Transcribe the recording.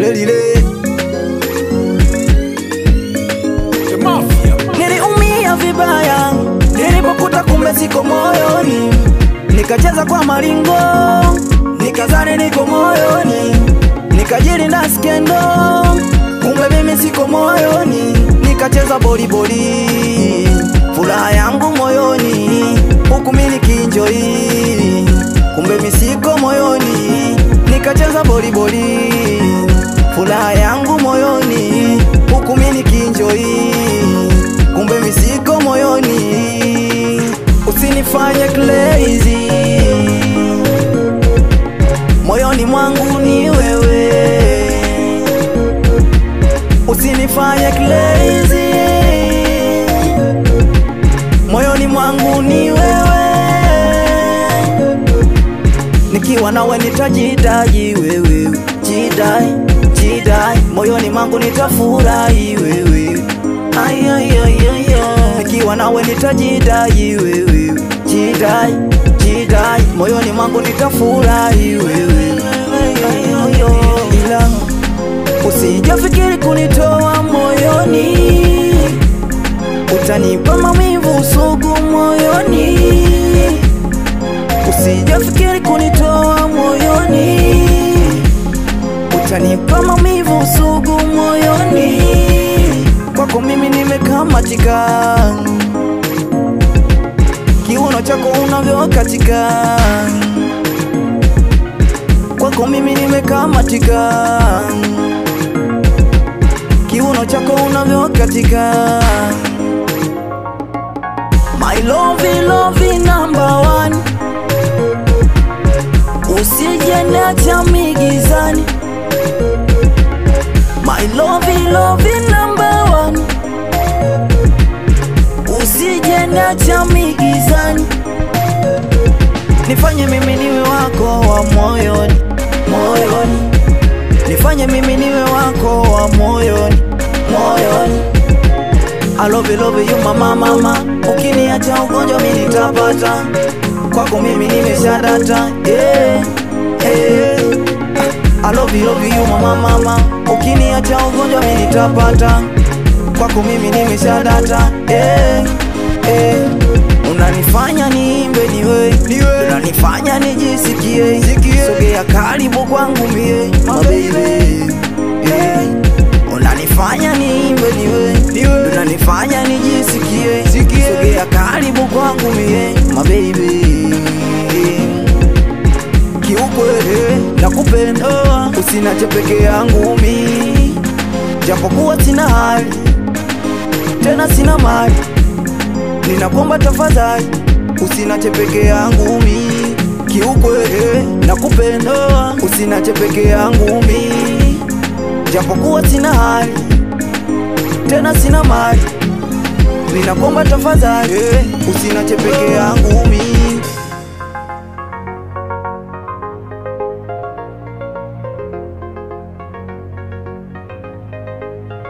lile lile. The Mafia. Niliumia vibaya nilipokuta kumbe siko moyoni, nikacheza kwa maringo, nikazani niko moyoni, nikajilinda skendo, kumbe mimi siko moyoni, nikacheza boliboli, furaha yangu moyoni, huku mimi nikinjoi, kumbe mimi siko moyoni, nikacheza boliboli, furaha yangu moyoni, huku mimi nikinjoi kumbe misiko moyoni, usinifanye crazy. Moyoni mwangu ni wewe, usinifanye crazy. Moyoni mwangu ni wewe, nikiwa nawe nitajidai wewe, jidai jidai, moyoni mwangu nitafurahi wewe Ay, ay, ay, ay, ay. Nikiwa nawe nitajidai wewe, jidai jidai, moyoni mwangu nitafurahi wewe, Ay, ay, ay, ay. ila usijafikiri kunitoa moyoni, utanipa maumivu sugu moyoni, usijafikiri kunitoa moyoni, utanipa maumivu sugu moyoni kwako mimi nimekamatika, kiuno chako unavyokatika, kwako mimi nimekamatika, kiuno chako unavyokatika. My love, love number one, usije niacha migizani. My love, love number one usije niacha migizani, nifanye mimi niwe wako wa moyoni moyoni, nifanye mimi niwe wako wa moyoni moyoni. I love you, love you mama mama, ukiniacha ugonjwa mimi nitapata, kwako mimi nimeshadata yeah, yeah. I love you, love you mama mama, ukiniacha ugonjwa mimi nitapata, kwako mimi nimeshadata yeah, yeah. Unanifanya niimbe niwe, niwe. Unanifanya nijisikie, sogea karibu kwangu mie my baby yeah. Unanifanya niimbe niwe, niwe. Unanifanya nijisikie, sogea karibu kwangu mie my baby kiukweli nakupenda, usinache peke yangu mi, japokuwa sina hali tena sina mali, ninakuomba tafadhali, usinache peke yangu mi, kiukweli nakupenda, usinache peke yangu mi, japokuwa sina hali tena sina mali, ninakuomba tafadhali, usinache peke yangu